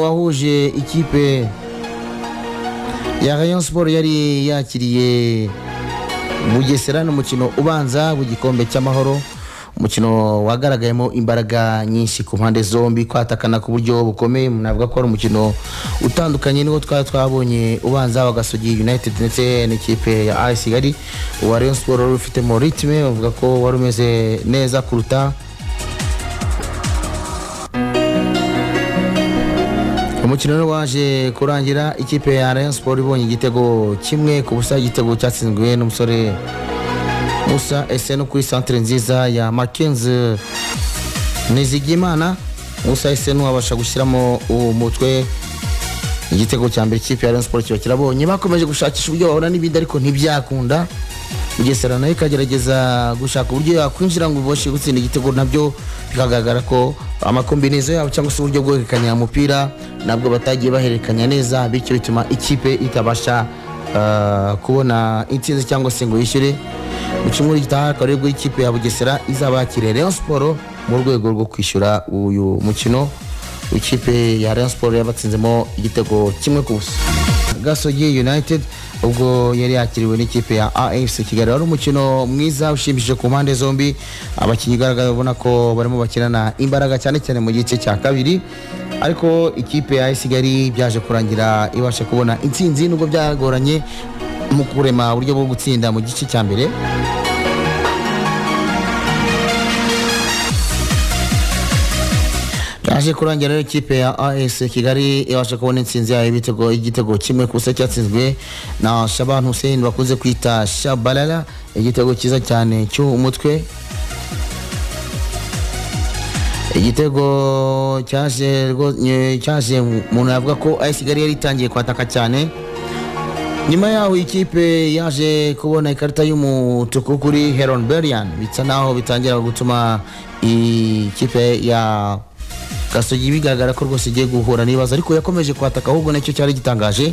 wahuje ikipe ya Rayon Sport yari yakiriye Bugesera n'umukino ubanza w'igikombe cy'amahoro umukino wagaragayemo imbaraga nyinshi ku mpande zombi kwatakana ku buryo bukomeye navuga ko ari umukino utandukanye n'uwo twari twabonye ubanza w'agasogi United ndetse n'ikipe ya AS Kigali uwa Rayon Sport wari ufitemo ritme bavuga ko wari umeze neza kuruta umukino rero waje kurangira ikipe ya Rayon Sport ibonye igitego kimwe ku busa igitego cyatsinzwe n'umusore Musa Esen kuri centre nziza ya Mackenzie Nizigimana Musa Esen wabasha gushyiramo umutwe igitego cya mbere ikipe ya Rayon Sport kiba kirabonye bakomeje gushakisha uburyo bahura n'ibindi ariko ntibyakunda Bugesera nayo ikagerageza gushaka uburyo yakwinjira ngo ibashe gutsinda igitego nabyo bikagaragara ko amakombinezo yabo cyangwa se uburyo bwo guhererekanya umupira nabwo batagiye bahererekanya neza bityo bituma ikipe itabasha ah, kubona intsinzi cyangwa se ngo yishyure mu cyumweru gitaha akaba aribwo ikipe ya Bugesera izaba yakiriye Rayon Sport mu rwego rwo kwishyura uyu mukino ikipe ya Rayon Sport yabatsinzemo igitego kimwe ku busa Gasogi United ubwo yari yakiriwe n'ikipe ya AFC Kigali wari umukino mwiza ushimishije ku mpande zombi abakinnyi ugaragara ubona ko barimo bakinana imbaraga cyane cyane mu gice cya kabiri ariko ikipe ya AFC Kigali byaje kurangira ibasha kubona intsinzi nubwo byagoranye mu kurema uburyo bwo gutsinda mu gice cya mbere yaje kurangira rero ikipe ya AS Kigali ibasha kubona intsinzi yayo ibitego igitego kimwe kusa cyatsinzwe na Shaban Hussein bakunze kwita Shabalala igitego cyiza cyane cy'umutwe igitego cyaje rwo- nye- cyaje umuntu yavuga ko AS Kigali yari itangiye kwataka cyane nyuma yaho ikipe yaje kubona ikarita y'umutuku kuri Heron Berian bisa naho bitangira gutuma ikipe ya Gasogi bigaragara ko rwose igiye guhura n'ibibazo ariko yakomeje kwataka ahubwo nacyo cyari gitangaje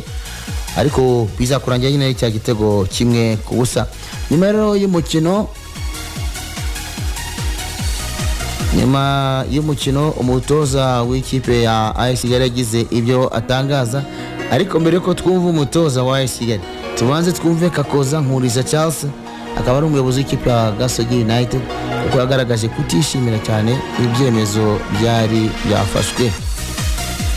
ariko bizakurangira nyine cya gitego kimwe ku busa nyuma rero y'umukino nyuma y'umukino umutoza w'ikipe ya AS Kigali yagize ibyo atangaza ariko mbere yuko twumva umutoza wa AS Kigali tubanze twumve Kakoza Nkuriza Charles akaba ari umuyobozi w'ikipe ya Gasogi United kuko yagaragaje kutishimira cyane ibyemezo byari byafashwe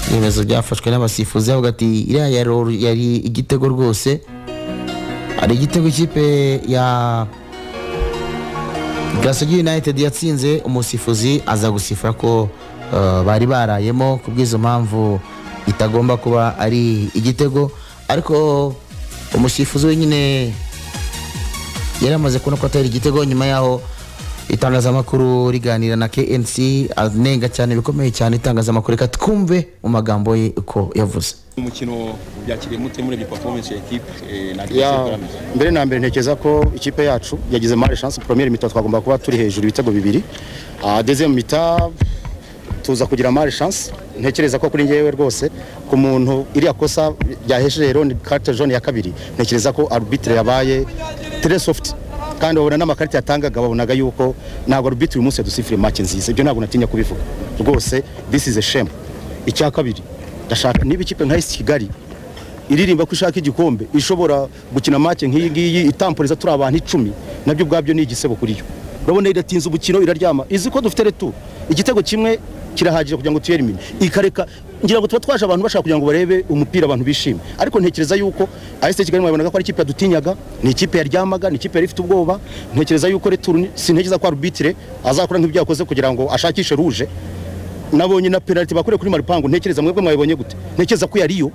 ibyemezo byafashwe n'abasifuzi avuga ati iriya yari- yari igitego rwose hari igitego ikipe ya Gasogi United yatsinze umusifuzi aza gusifura ko eh, bari barayemo ku bw'izo mpamvu itagomba kuba ari igitego ariko umusifuzi wenyine yari amaze kubona ko atari igitego nyuma yaho itangazamakuru riganira na KNC anenga cyane bikomeye cyane itangazamakuru reka twumve mu magambo ye uko yavuze umukino byakiriye mute muri performance ya equipe eh, na Ya, mbere na mbere ntekereza ko ikipe yacu yagize mare chance première mita twagomba kuba turi hejuru ibitego bibiri Ah, deuxième mita tuza kugira mare chance ntekereza ko kuri ngewe rwose ku muntu iriya kosa ryahesheje Heron carte jaune ya kabiri ntekereza ko arbitre yabaye très soft kandi babona n'amakarita yatangaga babonaga yuko ntabwo arbitre uyu munsi yadusifire match nziza ibyo ntabwo natinya kubivuga rwose this is a shame icya kabiri ndashaka niba ikipe nka AS Kigali iririmba ko ishaka igikombe ishobora gukina make nk'iyi ngiyi itamporeza turi abantu icumi nabyo ubwabyo ni igisebo kuri yo urabona iratinza umukino iraryama izi ko dufite retu igitego kimwe kirahagije kugira ngo tuyere imini ikareka ngira ngo tuba twaje abantu bashaka kugira ngo barebe umupira abantu bishime ariko ntekereza yuko AS Kigali mwabonaga ko ari ikipe yadutinyaga ni ikipe yaryamaga ni ikipe yari ifite ubwoba ntekereza yuko retu sintekereza ko arbitre azakora nk'ibyo yakoze kugira ngo ashakishe ruje nabonye na penalty bakure kuri Maripangu ntekereza mwebwe mwabibonye gute ntekereza ko yariyo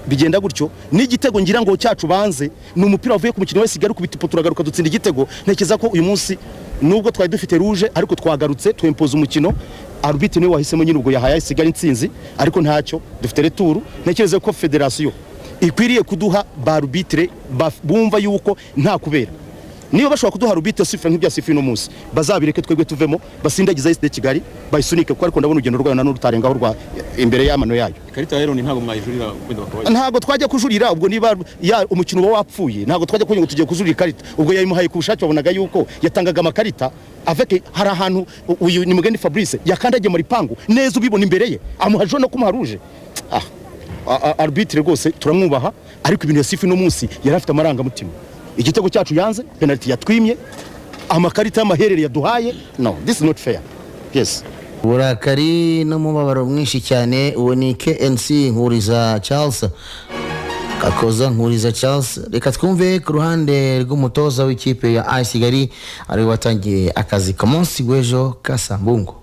bigenda gutyo n'igitego ngira ngo cyacu banze ni umupira wavuye ku mukino wese igari ku bitipo turagaruka dutsinda igitego ntekereza ko uyu munsi nubwo twari dufite ruje ariko twagarutse twempoza umukino arbitre niwe wahisemo nyine ubwo yahaye sigari intsinzi ariko ntacyo dufite returu ntekereza ko federasiyo ikwiriye kuduha ba arbitre baf- bumva yuko nta kubera niba bashobora kuduha rubite sifira nk'ibyasifuye uno munsi bazabireke twebwe tuvemo basindagize ayiside kigali bayisunike kuko ariko ndabona urugendo rwayo nanone rutarengaho rwa imbere y'amano yayo ikarita ya Iron ntabwo mwayijurira wenda bakabaye ntabwo twajya kujurira ubwo niba ya- umukino uba wapfuye ntabwo twajya kugira ngo tugiye kujurira ikarita ubwo yayimuhaye ku bushake wabonaga yuko yatangaga amakarita aveke hari ahantu u- uyu ni mugeni fabrice yakandagiye mu ripangu neza ubibona imbere ye amuha jone ko umuharuje ah a- a- arbitre rwose turamwubaha ariko ibintu yasifu uno munsi yari afite amarangamutima igitego cyacu yanze penaliti yatwimye amakarita y'amaherere yaduhaye no this is not fair yes uburakari n'umubabaro mwinshi cyane uwo ni KNC nkuriza Charles Kakoza nkuriza Charles reka twumve ku ruhande rw'umutoza w'ikipe ya AS Kigali ari we watangiye akazi ku munsi w'ejo ka Sambungo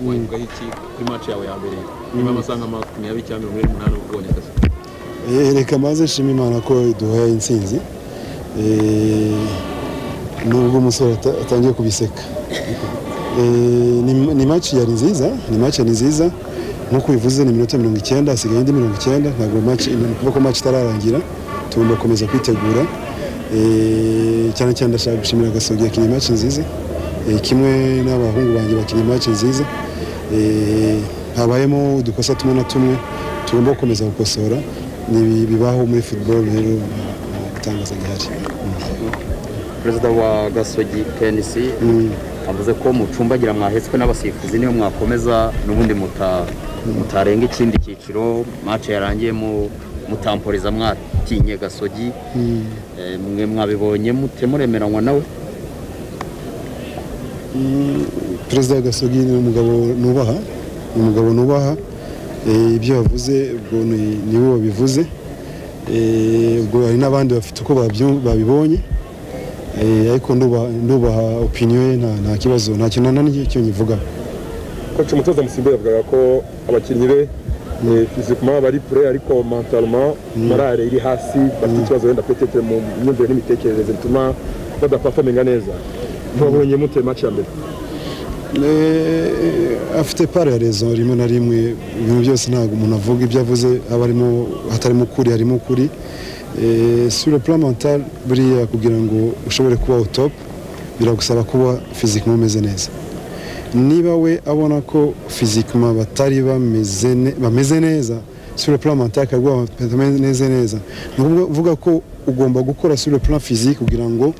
wenda iki kuri match yawe ya mbere nyuma y'amasaha makumyabiri cyangwa mirongo ine n'umunani ugabanya akazi Eh, reka maze nshima imana ko iduhaye intsinzi Eh, nubwo umusore ata- atangiye kubiseka Eh, ni- ni match yari nziza ni match yari nziza nkuko ubivuze ni iminota mirongo icyenda hasigaye indi mirongo icyenda ntabwo match ni ukuvuga ko match itararangira tugomba gukomeza kwitegura Eh, cyane cyane ndashaka gushimira agasogi yakinnye match nziza Eh, kimwe n'abahungu banjye bakinnye match nziza Eh, habayemo udukosa tumwe na tumwe tugomba gukomeza gukosora ni bibaho muri football rero itangaza gihari perezida wa gasogi knc avuze ko mucumbagira mwahetswe n'abasifuzi niyo mwakomeza n'ubundi muta- mutarenga ikindi cyiciro mace yarangiye mu- mutamporiza mwatinye gasogi Eh, mwe mwabibonye mute muremeranywa nawe perezida wa gasogi ni umugabo nubaha ni umugabo nubaha Eh, ibyo yavuze ubwo ni- ni we wabivuze Eh, ubwo hari n'abandi bafite uko babyu- babibonye Eh, ariko nduba- ndubaha opinion ye nta- nta kibazo nta kintu na n'icyo nyivugaho koci umutoza musimbi yavugaga ko abakinnyi be fizikuma bari pure ariko mentalema morale iri hasi bafite ikibazo wenda petetere mu myumvire n'imitekerereze bituma badapafominga neza ntubonye mute match ya mbere Eh, afite pare ya rezo rimwe na rimwe ibintu byose ntabwo umuntu avuga ibyo avuze aba arimo hatarimo ukuri harimo ukuri Eh, sur le plan mental buriya kugira ngo ushobore kuba au top biragusaba kuba physiquement umeze neza niba we abona ko physiquement batari bameze ne- bameze neza sur le plan mental akaguha batameze neza ni ukuvuga ko ugomba gukora sur le plan physique kugira ngo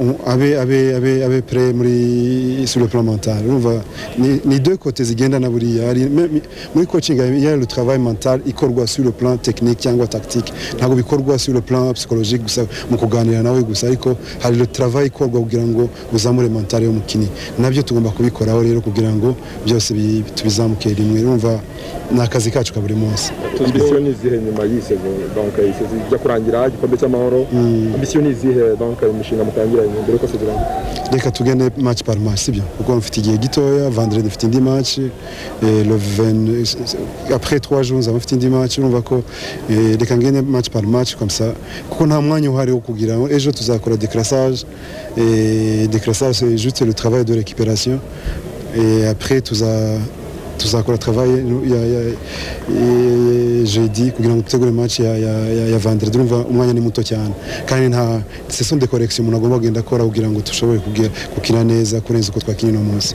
um, abe abe abe abe pre muri sur le plan mental urumva ni, ni deux côtés zigendana buriya hari me- muri coaching il y a le travail mental ikorwa sur le plan technique cyangwa tactique ntabwo bikorwa sur le plan psychologique gusa mu kuganira nawe gusa ariko hari le travail ikorwa kugira ngo uzamure mental y'umukinnyi nabyo tugomba kubikoraho rero kugira ngo byose bi- tubizamuke rimwe urumva ni akazi kacu ka buri munsi ambisiyo ni izihe nyuma y'isezo banka y'isezo ijya kurangira igikombe cy'amahoro ambisiyo ni izihe banka imishinga mutangiranye mbere yuko sezerano reka tugende match par match sibyo kuko mfite igihe gitoya vendredi mfite indi match eh, le 20 après 3 jours nzaba mfite indi match urumva ko eh, reka ngende match par match comme ça kuko nta mwanya uhari wo kugira ngo ejo tuzakora décrassage eh, décrassage c'est juste le travail de récupération et après tuza tuzakora travail ya, ya, ya jeudi kugira ngo dutegure match ya, ya, ya, ya vendredi urumva umwanya ni muto cyane kandi nta ce sont des corrections umuntu agomba kugenda akora kugira ngo dushobore kugera- gukina neza kurenza uko twakinnye uno munsi